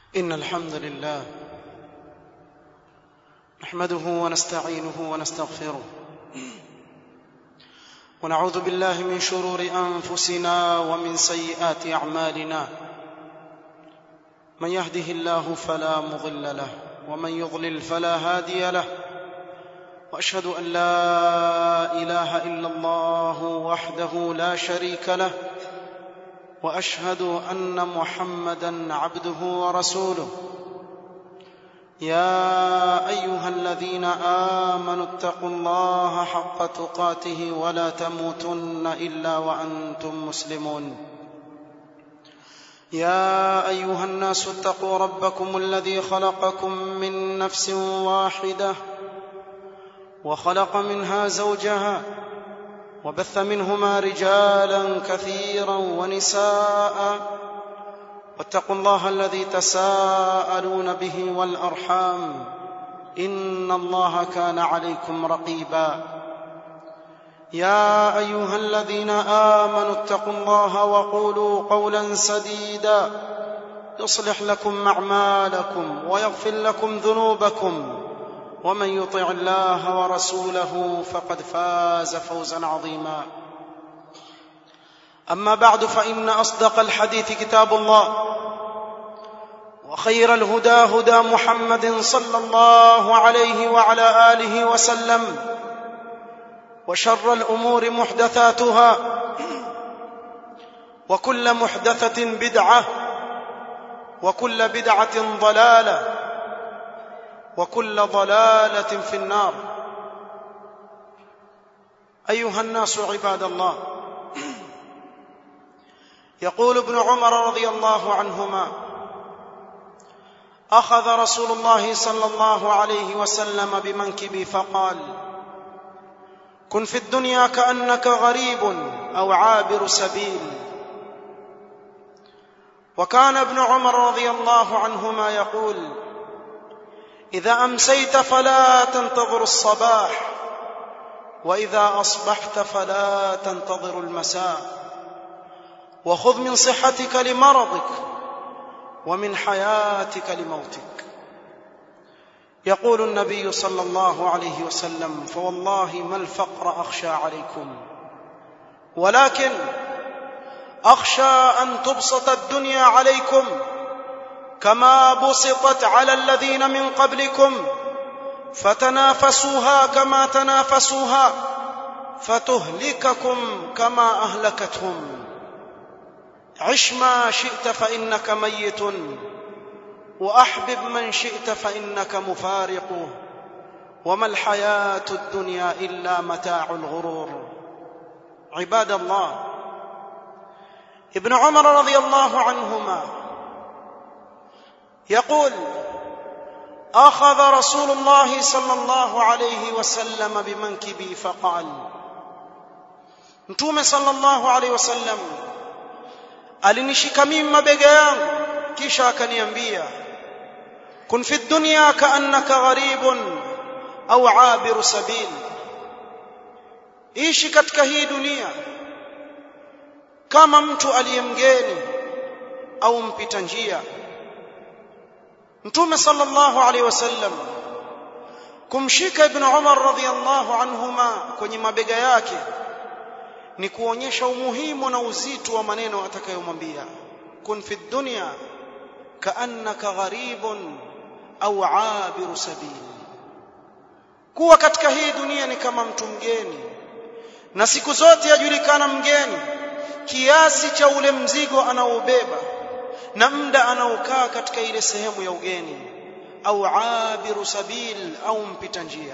إن الحمد لله نحمده ونستعينه ونستغفره ونعوذ بالله من شرور أنفسنا ومن سيئات أعمالنا من يهده الله فلا مضل له ومن يضلل فلا هادي له واشهد ان لا اله الا الله وحده لا شريك له واشهد ان محمدا عبده ورسوله يا ايها الذين امنوا اتقوا الله حق تقاته ولا تموتن الا وانتم مسلمون يا ايها الناس اتقوا ربكم الذي خلقكم من نفس واحده وخلق منها زوجها وبث منهما رجالا كثيرا ونساء واتقوا الله الذي تساءلون به والارحام ان الله كان عليكم رقيبا يا ايها الذين امنوا اتقوا الله وقولوا قولا سديدا يصلح لكم اعمالكم ويغفر لكم ذنوبكم ومن يطع الله ورسوله فقد فاز فوزا عظيما اما بعد فان اصدق الحديث كتاب الله وخير الهدى هدى محمد صلى الله عليه وعلى اله وسلم وشر الامور محدثاتها وكل محدثه بدعه وكل بدعه ضلاله وكل ضلاله في النار ايها الناس عباد الله يقول ابن عمر رضي الله عنهما اخذ رسول الله صلى الله عليه وسلم بمنكبي فقال كن في الدنيا كانك غريب او عابر سبيل وكان ابن عمر رضي الله عنهما يقول اذا امسيت فلا تنتظر الصباح واذا اصبحت فلا تنتظر المساء وخذ من صحتك لمرضك ومن حياتك لموتك يقول النبي صلى الله عليه وسلم فوالله ما الفقر اخشى عليكم ولكن اخشى ان تبسط الدنيا عليكم كما بسطت على الذين من قبلكم فتنافسوها كما تنافسوها فتهلككم كما اهلكتهم عش ما شئت فانك ميت واحبب من شئت فانك مفارق وما الحياه الدنيا الا متاع الغرور عباد الله ابن عمر رضي الله عنهما يقول اخذ رسول الله صلى الله عليه وسلم بمنكبي فقال mtume sallallahu alaihi wasallam alinishika mimi mabega yangu kisha akaniambia kun fi dunya kaannaka gharibun au abiru sabil ishi katika hii dunia kama mtu aliyemgeni au mpita njia mtume sallallahu alaihi wasallam kumshika ibn Umar radhiyallahu anhuma kwenye mabega yake ni kuonyesha umuhimu na uzito wa maneno atakayomwambia kun fi dunya kaannaka gharibun au abiru sabil kuwa katika hii dunia ni kama mtu mgeni na siku zote yajulikana mgeni kiasi cha ule mzigo anaoubeba na muda anaokaa katika ile sehemu ya ugeni au abiru sabil au mpita njia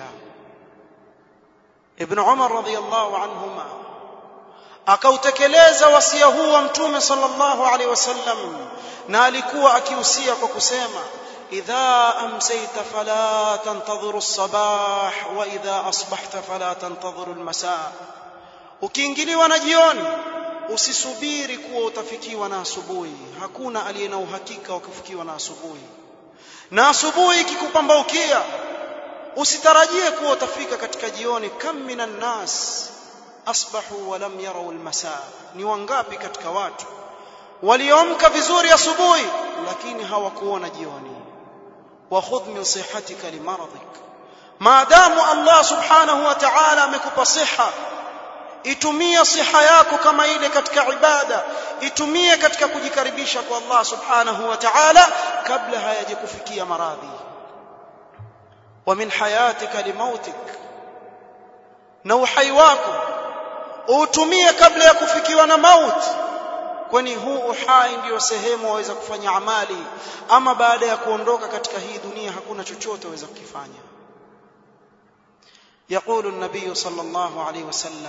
ibn umar radhiyallahu anhuma akautekeleza wasia huu wa mtume sallallahu alaihi wasallam na alikuwa akihusia kwa kusema idha amsayta fala tantadhiru as-sabah wa idha asbahta fala tantadhiru al-masa ukiingiliwa na jioni usisubiri kuwa utafikiwa na asubuhi hakuna aliye na uhakika wa kufikiwa na asubuhi na asubuhi ikikupambaukia usitarajie kuwa utafika katika jioni kam minan nas asbahu wa lam yarau almasa ni wangapi katika watu waliomka vizuri asubuhi lakini hawakuona jioni wa khudh min sihatika limaradik maadamu Allah subhanahu wa ta'ala amekupa siha itumie siha yako kama ile katika ibada itumie katika kujikaribisha kwa Allah subhanahu wa ta'ala kabla hayajakufikia maradhi wa min hayatika limautik na uhai wako utumie kabla ya kufikiwa na mauti kwani huu uhai ndiyo sehemu waweza kufanya amali ama baada ya kuondoka katika hii dunia hakuna chochote waweza kukifanya يقول النبي صلى الله عليه وسلم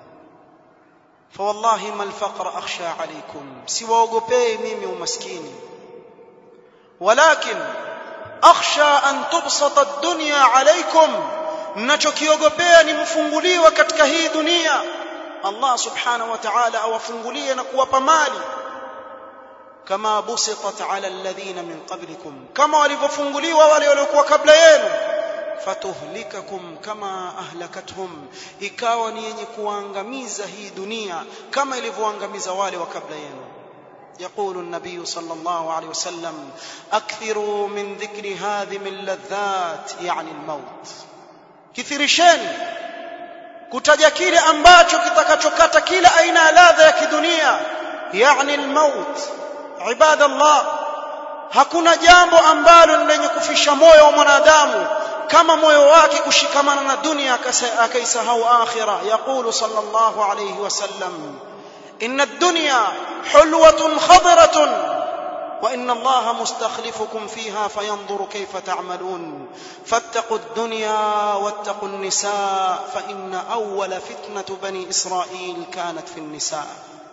فوالله ما الفقر أخشى عليكم سواوغوبي ميمي ومسكيني ولكن أخشى أن تبسط الدنيا عليكم ninachokiogopea ni mfunguliwa katika hii dunia Allah subhanahu wa ta'ala awafungulie na kuwapa mali kama busitat ala alladhina min qablikum kama walivyofunguliwa wale waliokuwa kabla yenu fatuhlikakum kama ahlakathum ikawa ni yenye kuangamiza hii dunia kama ilivyoangamiza wale wa kabla yenu يقول النبي صلى الله عليه وسلم اكثروا من ذكر هذه اللذات يعني الموت كثيرشeni kutaja kile ambacho kitakachokata kila aina ya ladha ya kidunia yani almaut ibadallah hakuna jambo ambalo lenye kufisha moyo wa mwanadamu kama moyo wake kushikamana na dunia akaisahau akhira yaqulu sallallahu alayhi wasallam inna ad-dunya hulwatun khadratun وإن الله مستخلفكم فيها فينظر كيف تعملون فاتقوا الدنيا واتقوا النساء فإن أول فتنة بني إسرائيل كانت في النساء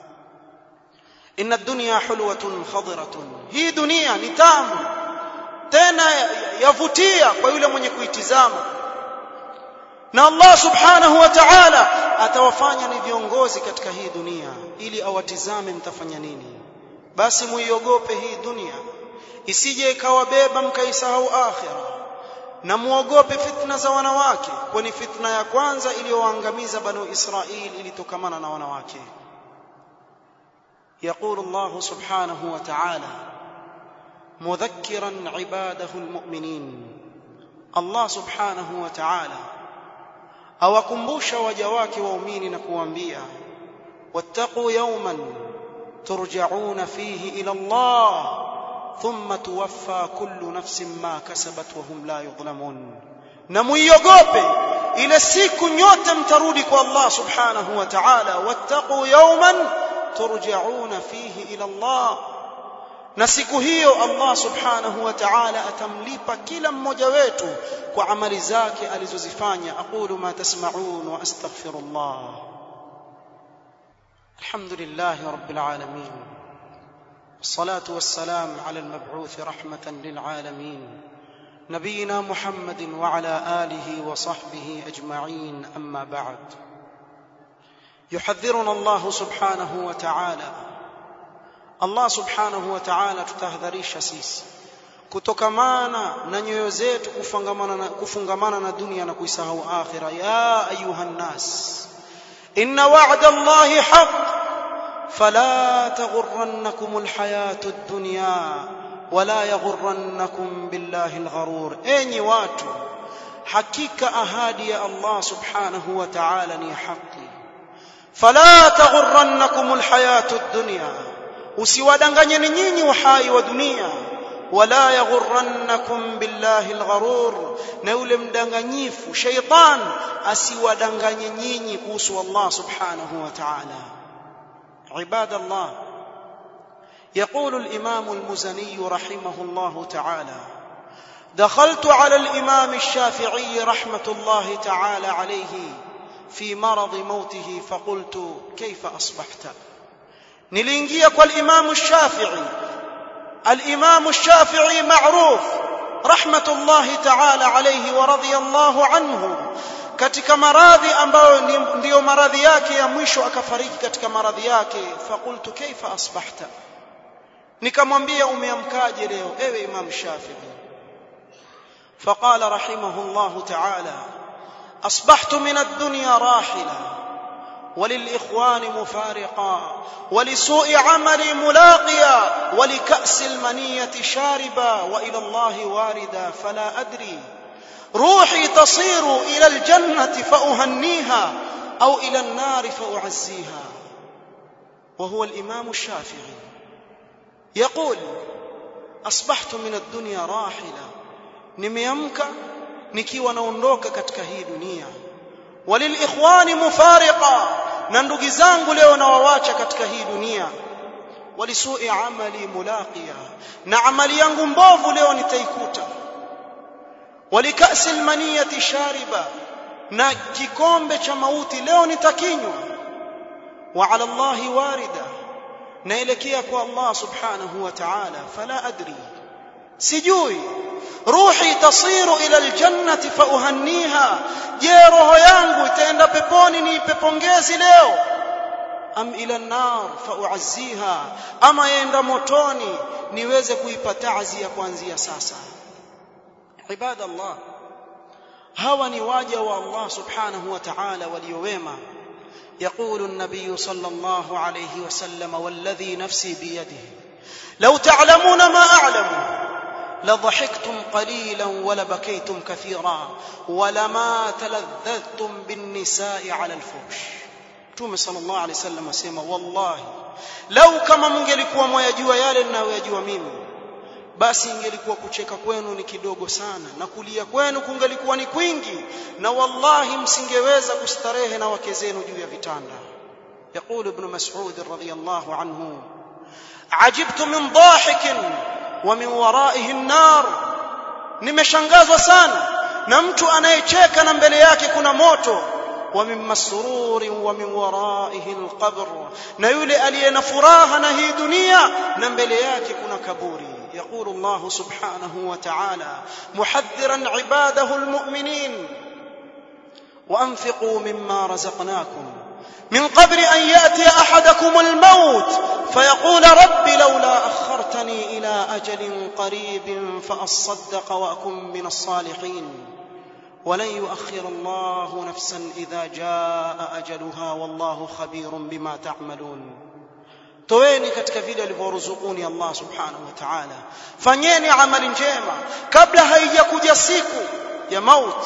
إن الدنيا حلوة خضرة هي دنيا نتام tena yavutia kwa yule mwenye kuitizama na Allah subhanahu wa ta'ala atawafanya ni viongozi katika hii dunia ili awatizame mtafanya nini basi muiogope hii dunia isije ikawabeba mkaisahau akhira na muogope fitna za wanawake kwani fitna ya kwanza iliyowaangamiza banu Israili ilitokamana na wanawake يقول الله سبحانه وتعالى مذكرا عباده المؤمنين الله سبحانه وتعالى awakumbusha waja wake waumini na kuambia wattaqu yawman ترجعون فيه الى الله ثم توفى كل نفس ما كسبت وهم لا يظلمون na muiogope ile siku nyote mtarudi kwa Allah subhanahu wa ta'ala wattaqu yawman turja'una fihi ila Allah na siku hiyo Allah subhanahu wa ta'ala atamlipa kila mmoja wetu kwa amali zake alizozifanya aqulu ma tasma'un wa astaghfirullah الحمد لله رب العالمين والصلاه والسلام على المبعوث رحمه للعالمين نبينا محمد وعلى اله وصحبه اجمعين اما بعد يحذرنا الله سبحانه وتعالى الله سبحانه وتعالى tutahadharisha sisi kutokamana na nyoyo zetu kufungamana na kufungamana na dunia na kuisahau akhira ya ayuha nnas إن وعد الله حق فلا تغرنكم الحياة الدنيا ولا يغرنكم بالله الغرور أي watu hakika ahadi ya Allah subhanahu wa ta'ala ni haki fala taghurrannakum alhayatu ad-dunya usiwadanganyeni nyinyi uhai wa dunia wala yaghurrannakum billahi algharur na yule mdanganyifu shaytan asiwadanganye nyinyi kuhusu Allah subhanahu wa ta'ala عباد الله يقول الإمام المزني رحمه الله تعالى دخلت على الإمام الشافعي رحمة الله تعالى عليه في مرض موته فقلت كيف أصبحت نلينجيا والإمام الشافعي الإمام الشافعي معروف رحمة الله تعالى عليه ورضي الله عنه katika maradhi ambayo ndiyo maradhi yake ya mwisho akafariki katika maradhi yake faqultu kaifa asbahta nikamwambia umeamkaje leo ewe imam shafi'i فقال رحمه الله تعالى اصبحت من الدنيا راحلا وللإخوان مفارقا ولسوء عملي ملاقيا ولكأس المنية شاربا وإلى الله واردا فلا أدري روحي تصير إلى الجنة فأهنيها أو إلى النار فأعزيها وهو الإمام الشافعي يقول أصبحت من الدنيا راحلة nimeamka nikiwa naondoka katika hii dunia walilikhwani mufariqa na ndugu zangu leo nawawacha katika hii dunia walisui amali mulaqiya na amali yangu mbovu leo nitaikuta walikasi almaniyati shariba na kikombe cha mauti leo nitakinywa wa ala allahi warida naelekea kwa allah subhanahu wa ta'ala fala adri sijui ruhi tasiru ila aljannati fauhanniha je roho yangu itaenda peponi niipe pongezi leo am ila nar fauazziha ama yaenda motoni niweze kuipa taazia kuanzia sasa ibadallah hawa ni waja wa Allah subhanahu wa ta'ala waliowema يقول النبي صلى الله عليه وسلم والذي نفسي بيده لو تعلمون ما أعلم لضحكتم قليلا ولبكيتم كثيرا ولما تلذذتم بالنساء على الفحش Mtume sallallahu alaihi wasallam asema wallahi lau kama mngelikuwa mwayajua yale ninayoyajua mimi basi ingelikuwa kucheka kwenu ni kidogo sana na kulia kwenu kungelikuwa ni kwingi na wallahi msingeweza kustarehe na wake zenu juu ya vitanda يقول ابن مسعود رضي الله عنه عجبت من ضاحك ومن ورائه النار nimeshangazwa sana na mtu anayecheka na mbele yake kuna moto ومن مسرور ومن ورائه القبر na yule aliye na furaha na hii dunia na mbele yake kuna kaburi يقول الله سبحانه وتعالى محذرا عباده المؤمنين وانفقوا مما رزقناكم من قبل ان ياتي احدكم الموت فيقول رب لولا اخرتني الى اجل قريب فاصدق واكن من الصالحين ولن يؤخر الله نفسا اذا جاء اجلها والله خبير بما تعملون toeni katika vile alivyoruzukuni Allah subhanahu wa ta'ala fanyeni amali njema kabla haijakuja siku ya mauti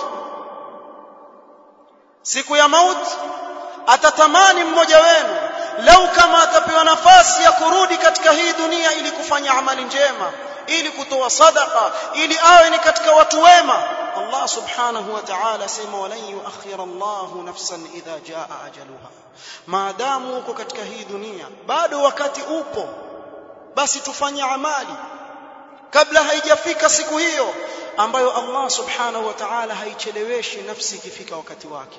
siku ya mauti atatamani mmoja wenu lau kama atapewa nafasi ya kurudi katika hii dunia ili kufanya amali njema ili kutoa sadaka ili awe ni katika watu wema Allah subhanahu wa ta'ala sema walan yuakhir Allah nafsan idha jaa ajaluha maadamu uko katika hii dunia bado wakati upo basi tufanye amali kabla haijafika siku hiyo ambayo Allah subhanahu wa ta'ala haicheleweshi nafsi ikifika wakati wake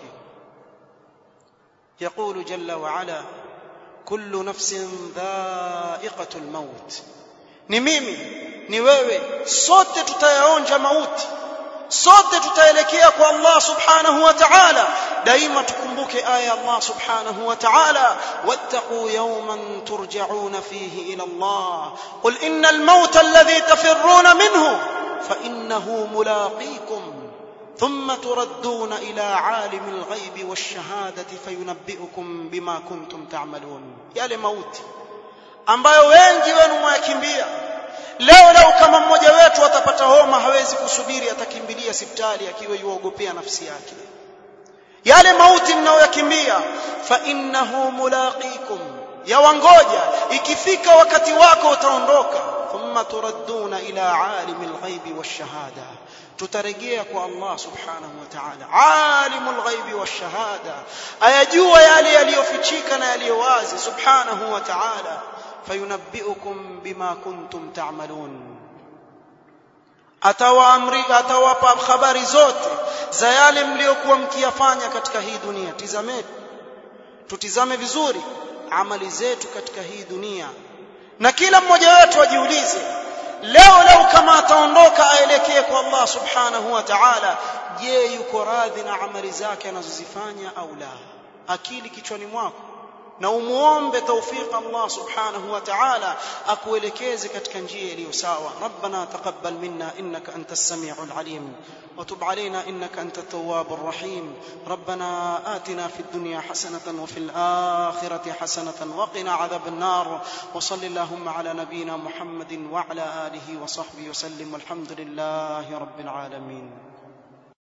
يقول جل وعلا كل نفس ذائقة الموت ni mimi ni wewe sote tutayaonja mauti sote tutaelekea kwa Allah subhanahu wa ta'ala daima tukumbuke aya Allah subhanahu wa ta'ala wattaqu yawman turja'una fihi ila Allah qul innal mauta alladhi tafirruna minhu fa innahu mulaqikum ثم تردون إلى عالم الغيب والشهادة فينبئكم بما كنتم تعملون yale mauti ambayo wengi wenu mwayakimbia leo leo kama mmoja wetu atapata homa hawezi kusubiri atakimbilia hospitali akiwa yuogopea nafsi yake yale mauti mnayoyakimbia fa innahu mulaqikum yawangoja ikifika wakati wako utaondoka thumma turadduna ila alimil ghaibi washahada tutarejea kwa Allah subhanahu wa ta'ala alimul ghaibi washahada ayajua yale yaliyofichika na yaliyo wazi subhanahu wa ta'ala fayunabbiukum bima kuntum ta'malun atawaamri atawapa habari zote za yale mliokuwa mkiyafanya katika hii dunia tizameni tutizame vizuri amali zetu katika hii dunia na kila mmoja wetu ajiulize leo leo kama ataondoka aelekee kwa Allah subhanahu wa ta'ala je yuko radhi na amali zake anazozifanya au la akili kichwani mwako na umuombe tawfiq Allah subhanahu wa ta'ala akuelekeze katika njia iliyo sawa rabbana taqabbal minna innaka antas samiul alim wa tub alaina innaka antat tawwabur rahim rabbana atina fid dunya hasanatan wa fil akhirati hasanatan wa qina adhaban nar wa sallallahu ala nabiyyina muhammadin wa ala alihi wa sahbihi wa sallim walhamdulillahi rabbil alamin